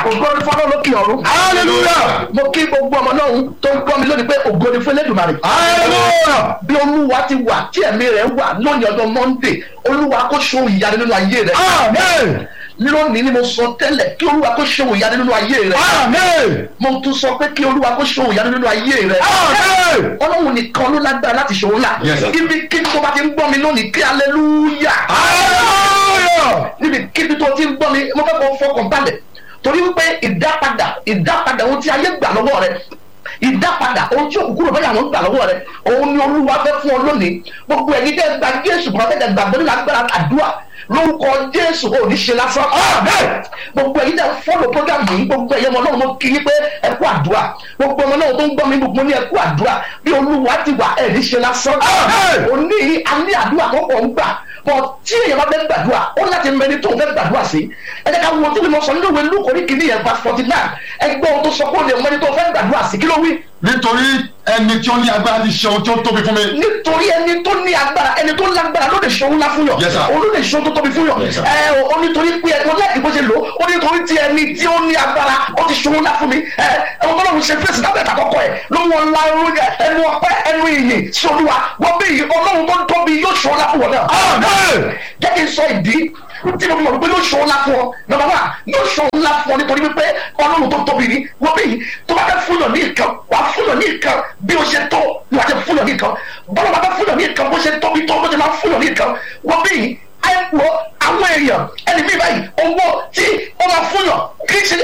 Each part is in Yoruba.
ògo ni fọlọ́ lókè ọ̀run. hallelujah mo kí gbogbo ọmọ náà tó ń gbọ́ mi lónìí pé ògo ni fún Elédùmarè. hallelujah bí olúwa ti wà tí ẹ̀mí rẹ̀ wà lónìí ọjọ́ monday olúwa kó ṣe ìyanu nínú ayé rẹ̀. amen lónìí ni mo sọ tẹ́lẹ̀ kí olúwa kó ṣe ìyanu nínú ayé rẹ̀. amen mo tún sọ pé kí olúwa kó ṣe ìyanu nínú ayé rẹ̀. amen ọlọ́run nìkan ló lágbára láti ṣe òun là. Yes, sir. ibi kí tó bá ti ń gbọ́ mi lónìí kí hallelujah hallelujah níbi kíbi tó ti ń gbọ́ mi mo fẹ́ kó fọkàn balẹ̀ torí wípé ìdápadà ìdápadà ohun tí ayé gbà lọ́wọ́ rẹ ìdápadà ohun tí òkúkúrò bẹ́ẹ̀ àwọn gbà lọ́wọ́ rẹ òun ni olúwa fẹ́ fún ọ lónìí gbogbo ẹ̀yin tẹ́ gba jésù kọ́ tẹ́ gbàgbọ́ nínú agbára àdúrà lórúkọ jésù ò ní ṣe lásán Amen. gbogbo ẹ̀yin tẹ́ fọ́lọ̀ program yìí gbogbo ẹ̀yin ọmọ náà mo kí i pé ẹ kú àdúrà gbogbo ọmọ náà tó ń gbọ́ mi gbogbo ní ẹ kú àdúrà bí olúwa ti wà ẹ̀ ní ṣe lásán Amen. òní alẹ́ àdúrà tó kọ̀ ń gbà bọ̀ tí èèyàn bá fẹ́ gbàdúrà ó láti mẹni tó ń fẹ́ gbàdúrà sí ẹ jẹ́ ká wo tí mo sọ nínú ìwé lúkọ̀ ní kìíní yẹn verse forty nine ẹgbẹ́ ohun tó sọ pé ó lè mẹni tó fẹ́ gbàdúrà sí kí ló wí nítorí ẹni tí ó ní agbára ti ṣe ohun tí ó tóbi fún mi nítorí ẹni tó ní agbára ẹni tó lágbára ló lè ṣe òun ńlá fún yàn Yes, sir. òun ló lè ṣe ohun tó tóbi fún yàn Yes, sir. ẹ o nítorí pé ẹ wọn láti bó ṣe lò ó nítorí tí ẹni tí ó ní agbára ó ti ṣe òun ńlá fún mi ẹ ẹ wọn tọ́lọ́run ṣe fèsì lábẹ́ ìtàkọ́kọ́ ẹ ló wọn la ẹnu ọpẹ́ ẹnu ìyìn sí olúwa wọ́n bí ọlọ́run tó tóbi yóò ṣe òun ńlá fún wọn náà amen jẹ́ kí n sọ ìdí tí mo fi mọ̀ pé yóò ṣọ́ ńlá fún ọ nọ́mbà wá yóò ṣọ́ ńlá fún ọ nítorí wípé ọlọ́run tó tóbi ni wọ́n bí tó bá fẹ́ fún yàn ní nǹkan wà á fún yàn ní nǹkan bí o ṣe tó ni wà á ti fún yàn ní nǹkan bọ́lá bá fẹ́ fún yàn ní nǹkan bó ṣe tóbi tó bó ṣe máa fún yàn ní nǹkan wọ́n bí àìpọ̀ àwọn èèyàn ẹni bí báyìí owó tí ó máa fún yàn kì í ṣe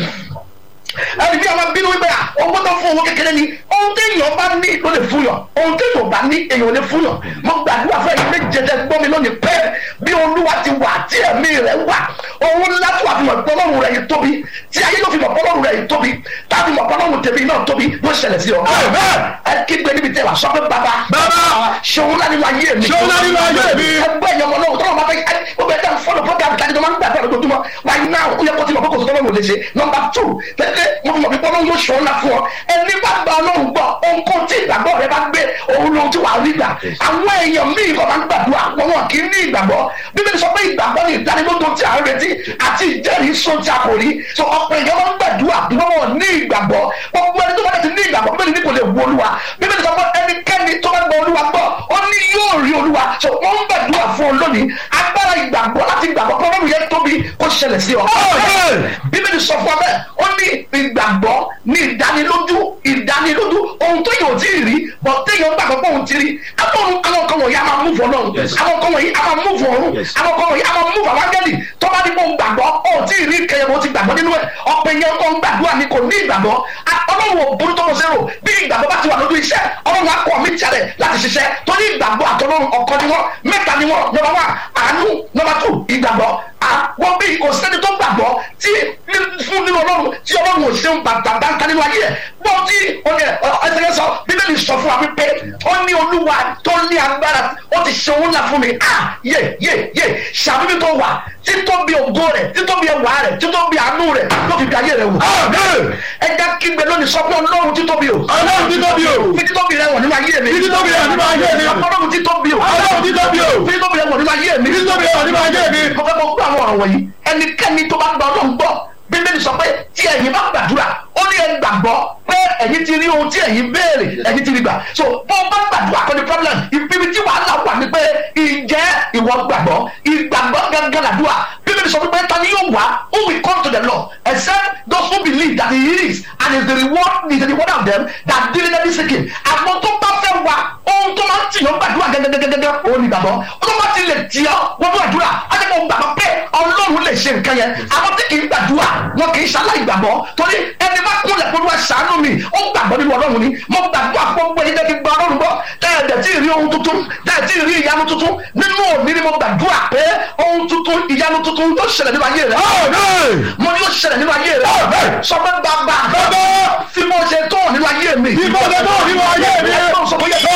ẹni bí àwọn bínú wípé à owó tó fún owó kékeré ni ohun téèyàn bá ní ló lè fún yàn ohun téèyàn bá ní èèyàn ò lè fún yàn mo gbàdúrà fún ẹ̀yin méje tẹ́ gbọ́ mi lónìí pé bí olúwa ti wà tí ẹ̀mí rẹ̀ wà òun ńlá tó wà fi mọ̀ pé ọlọ́run rẹ̀ yìí tóbi tí ayé ló fi mọ̀ pé ọlọ́run rẹ̀ yìí tóbi tábí mọ̀ pé ọlọ́run tèmi náà tóbi ló ṣẹlẹ̀ sí ọ. Amen. ẹ kígbe níbi tẹ́ wà sọ pé bàbá Bàbá. ṣòun láti wá yé mi. Ṣe òun láti wá ayé mi. ẹgbẹ́ ẹ̀yọ́ ọmọ náà tọ́lọ́ máa fẹ́ ẹ gbogbo ẹ̀dá fọ́lọ̀ program tàbí tó máa ń gbàgbọ́ lójoojúmọ́ right now ó yẹ kó ti mọ̀ pé kò sí tọ́lọ́run ò lè ṣe number two tẹ́tẹ́ mo fi mọ̀ pé ọlọ́run yóò ṣọ́ ńlá fún ọ ẹni bá gba ọlọ́run gbọ́ ohunkóhun tí ìgbàgbọ́ rẹ bá gbé òun lóhun tí wàá rí gbà àwọn èèyàn míì kọ́ máa ń gbàdúrà wọn wọn kì í ní ìgbàgbọ́ bíbélì sọ pé ìgbàgbọ́ ni ìdánilójú tí a ń retí àti ìjẹ́rìí sún tí a kò rí so ọ̀pọ̀ èèyàn máa ń gbàdúrà bí wọ́n wọ̀ ní ìgbàgbọ́ gbogbo ẹni tó bá ti ní ìgbàgbọ́ bíbélì ní kò lè wo olúwa bíbélì sọ pé ẹnikẹ́ni tó bá gba olúwa gbọ́ ó ní yóò rí olúwa so wọ́n ń gbàdúrà fún ọ lónìí agbára ìgbàgbọ́ láti gbàgbọ́ pé ọlọ́run yẹn tóbi kó ṣẹlẹ̀ sí ọ. Amen. bíbélì sọ fún ọ bẹ́ẹ̀ ó ní ìgbàgbọ́ ní ìdánilójú ìdánilójú ohun tó yóò tí ì rí bọ̀ téèyàn gbàgbọ́ pé òun ti rí àwọn àwọn kan wọ̀nyí a máa mú fún ọlọ́run Yes. àwọn kan wọ̀nyí a máa mú fún ọ̀run Yes. àwọn kan wọ̀nyí a máa mú fún àwọn áńgẹ́lì tó bá ní kó ń gbàgbọ́ ó tí ì rí kẹyẹ bó ti gbàgbọ́ nínú ẹ̀ ọ̀pẹ yẹn tó ń gbàdúrà ni kò ní ìgbàgbọ́ A- ọlọ́run ò burú tó lọ sẹ́rò bí ìgbàgbọ́ bá ti wà lójú iṣẹ́ ọlọ́run á kọ́ mí jalè láti ṣiṣẹ́ torí ìgbàgbọ́ àtọ́lọ́run ọ̀kan ni wọ́n mẹ́ta ni wọ́n nọ́mbà wá àánú nọ́mbà tù ìgbàgbọ́ àwọn bí kò sẹ́ni tó gbàgbọ́ tí ní- fún nínú ọlọ́run tí ọlọ́run ò ṣeun bàbá ń ta nínú ayé ẹ̀ gbọ́ tí ó ní ẹsẹ̀ sọ bíbélì sọ fún wa wípé ó ní olúwa tó ní agbára ó ti ṣe òun ńlá fún mi ah yé yé yé ṣàbíbí tó wà títóbi ògo rẹ̀ títóbi ẹwà rẹ̀ títóbi àánú rẹ̀ ló fi bí ayé rẹ̀ wò. amen ẹja kígbe lónìí sọ pé ọlọ́run títóbi o ọlọ́run títóbi o fi títóbi rẹ̀ wọ̀ nínú ayé mi Fi títóbi rẹ̀ nínú ayé mi. ọlọ́run títóbi o ọlọ́run títóbi o fi títóbi rẹ̀ wọ̀ nínú ayé mi títóbi rẹ̀ nínú ayé mi mo fẹ́ kó gbọ́ àwọn ọ̀rọ̀ wọ̀nyí ẹnikẹ́ni tó bá gba ọlọ́run gbọ́ bíbélì sọ pé tí ẹ̀yin bá gbàdúrà ó ní ẹ gbàgbọ́ pé ẹ̀yin ti rí ohun tí ẹ̀yin béèrè ẹ̀yin ti rí gbà so bó o bá gbàdúrà kọ́ni problem ibi tí wàhálà wà ní pé ìjẹ́ ìwọ gbàgbọ́ ìgbàgbọ́ gángan làdúrà bíbélì sọ pé ta ni yóò wá who will come to the Lord except those who believe that he is and is the reward is the reward of them that diligently seek him àwọn tó bá fẹ́ wá ohun tó máa ń tì yàn gbàdúrà gẹ́gẹ́gẹ́gẹ́ òun ni gbàgbọ́ ó máa ti lè tì ọ́ wọ́n fún àdúrà á jẹ́ kó gbàgbọ́ pé ọlọ́run lè ṣe nǹkan yẹn àwọn tí kì í gbàdúrà wọn kì í ṣaláì gbàgbọ́ torí ẹni bá kúnlẹ̀ pé wọ́n ṣàánú mi ó gbàgbọ́ nínú ọlọ́run ni mo gbàdúrà fún gbogbo ẹni tẹ́tí gba ọlọ́run gbọ́ tẹ́ẹ̀dẹ̀ tí ì rí ohun tuntun tẹ́ẹ̀ tí ì rí ìyanu tuntun nínú òní ni mo gbàdúrà pé ohun tuntun ìyanu tuntun yóò ṣẹlẹ̀ nínú ayé rẹ̀ amen mo ní yóò ṣẹlẹ̀ nínú ayé rẹ̀ Amen. sọ pé bàbá Bàbá. fi mo ṣe tó nínú ayé mi Fi mo ṣe tó nínú ayé mi. ẹ tó sọ pé yẹ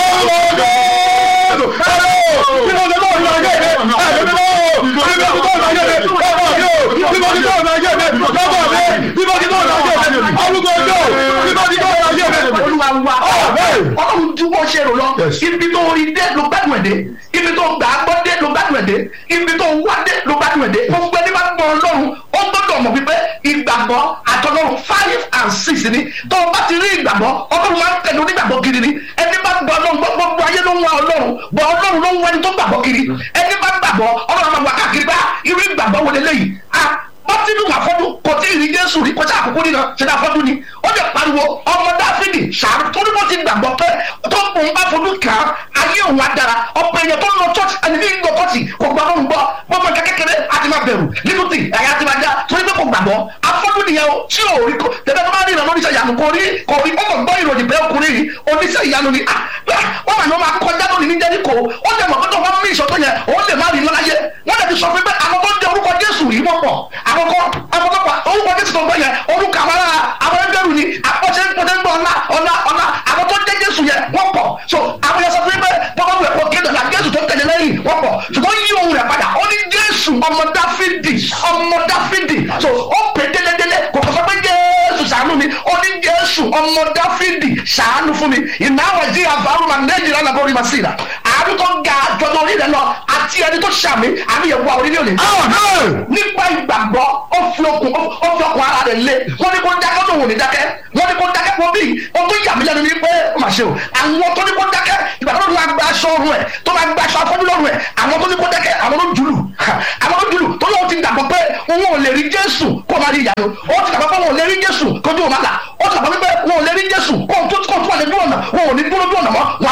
olúwa wa Amen. ọlọ́run tí wọ́n ṣe rò lọ Yes. ibi tó rí dé ló gbádùn ẹ̀ dé ibi tó gbà á gbọ́ dé ló gbádùn ẹ̀ dé ibi tó wá dé ló gbádùn ẹ̀ dé gbogbo ẹni bá gbọ́ ọlọ́run ó gbọ́dọ̀ mọ̀ wípé ìgbàgbọ́ àtọlọ́run five and six ni tó o bá ti rí ìgbàgbọ́ ọlọ́run máa ń tẹ̀lé onígbàgbọ́ kiri ni ẹni bá gbọ́ ọlọ́run gbọ́ gbogbo ayé ló ń wá ọlọ́run bọ́ ọlọ́run ló ń wá ẹni tó gbàgbọ́ kiri ẹni bá gbàgbọ́ ọlọ́run máa wà káàkiri bá irú ìgbàgbọ́ wo lélẹ́yìí ah bọ́tínú àfọ́dún kò tí ì rí jésù rí kọjá àkókò nínú ṣẹlẹ̀ àfọ́dún ni ó lè pariwo ọmọ dáfídì ṣàánú torí bó ti gbàgbọ́ pé tó ń bùn bá fojú kàn án ayé òun á dára ọ̀pọ̀ èèyàn tó ń lọ church ẹni ní ìgbọ̀ kọ́tì kò gbà fún gbọ́ gbọ́mọ nǹkan kékeré á ti máa bẹ̀rù nínú tì ẹ̀yà ti máa já torí pé kò gbàgbọ́ afọ́dún nìyẹn o tí ò rí tẹ̀lé tó bá rí ìrànlọ́ oníṣẹ́ ìyanu kò rí kò rí ó kò gbọ́ ìròyìn pé ọkùnrin yìí oníṣẹ́ ìyanu ni wọ́n mà ní wọ́n máa kọjá lónìí ní jẹ́ríkò ó lè mọ̀ pé tó wọ́n mí ìṣọ́tọ̀ yẹn ó lè má rí lọ́láyé wọ́n lè ti sọ fún pé àwọn tó ń jẹ orúkọ jésù yìí wọ́n pọ̀ àkọ́kọ́ àkọ́kọ́ orúkọ jésù tó ń gbọ́ yẹn orúkọ àwọn ará àwọn ẹgbẹ́rún ni àpọ̀ṣẹ́ pọ̀ṣẹ́ ń gbọ́ ọ̀la ọ̀la ọ̀la àwọn tó jẹ́ jésù yẹn wọ́n pọ̀ so àwọn yẹn sọ fún mi pé bọ́lá wẹ̀ kó kéde ọ̀la jésù tó tẹ̀lé lẹ́yìn wọ́n pọ̀ ṣùgbọ́n yí ohun rẹ̀ padà ó ní jésù ọmọ dáfídì ọmọ dáfídì so ó pè délédélé kò kọ́ sọ pé jésù ṣàánú mi ó ní jésù ọmọ dáfídì ṣàánú fún mi ìnáwó jí àbárò máa nàìjíríà nàbọ̀ orí màsí rà àánú tó ga jọjọ orí rẹ lọ àti ẹni tó ṣàmì àmì yẹn wà orí ní òní. nípa ìgbàgbọ́ ó fi okùn ó fi okùn ara rẹ̀ lé wọ́n ní kó dákẹ́ tó wò ní dákẹ́ wọ́n ní kó dákẹ́ pọ̀ bí o tó yà mí lẹ́nu ní pé ó mà ṣe o àwọn tó ní kó dákẹ́ ìgbà tó máa gba aṣọ ọrùn ẹ̀ tó máa gba aṣọ afọ́jú lọ́rùn ẹ̀ àwọn tó ní kó dákẹ́ àwọn ló jùlù àwọn ló jùlù tó lóun ti dàgbọ́ pé òun ò lè rí jésù kó máa rí ìyanu ó ti dàgbọ́ pé òun ò lè rí jésù kó dúró máa là ó ti dàgbọ́ pé òun ò lè rí jésù kó tó kó tó wà lè dúró ọ̀nà òun ò ní dúró dúró ọ̀nà mọ́ wọn